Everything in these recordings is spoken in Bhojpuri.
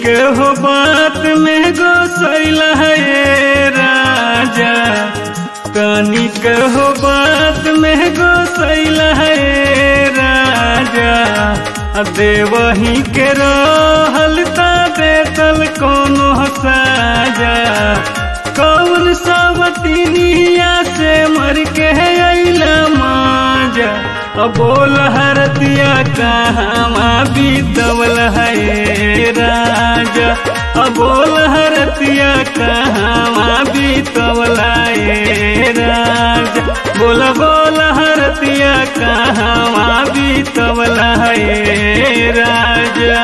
के हो बात में गोसैल है राजा तनी के हो बात में गोसैल है राजा आ देवही के रहल ता देतल कोनो साजा कौन सावतिनिया से मर के अइला माजा अब बोल हरतिया कहाँ बीतवल है राजा अब बोल हरतिया कहाँ बीतवल है राजा बोल बोल हरतिया कहाँ बीतवल है राजा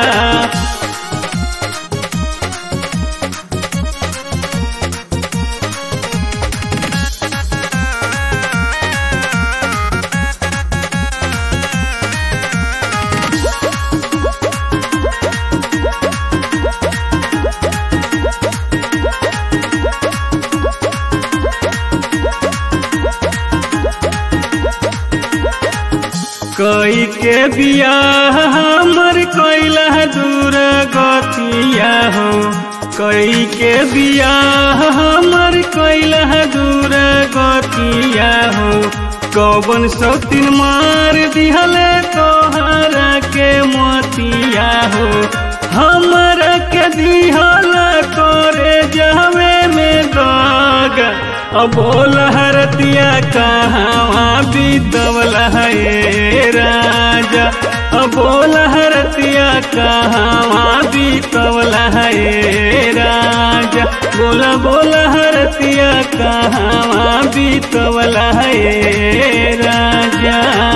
कई के बियाह हमर कैला दूर गतिया हो कई के बियाह हमर कैला दूर गतिया हो कौन सौतीन मार दिहले तोहरा के मोतिया हो हमरा के दिहल करे जावे में दगा अब बोल हरतिया कहाँ बीतवल है राजा अब बोल हरतिया कहाँ बीतवल है राजा बोल बोल हरतिया कहाँ बीतवल है राजा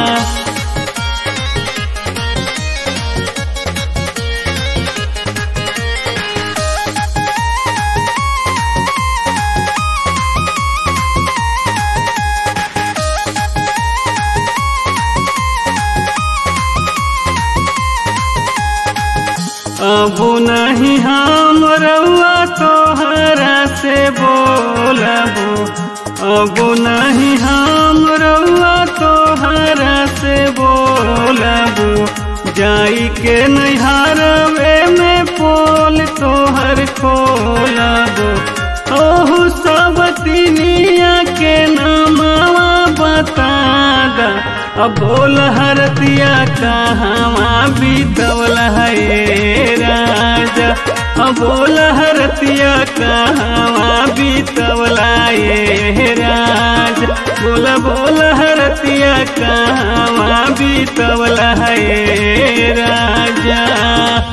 अब नहीं हम रउआ तोहरा से बोलबो अब नहीं हम रउआ तोहरा से बोलबो जाई के नैहारवे में पोल तोहर खोलबो ओहु सब तिनिया के नामवा बता दा अब बोल हरतिया कहाँ बीतवल है राजा अब बोल हरतिया कहाँ बीतवल है राजा बोल बोल हरतिया कहाँ बीतवल है राजा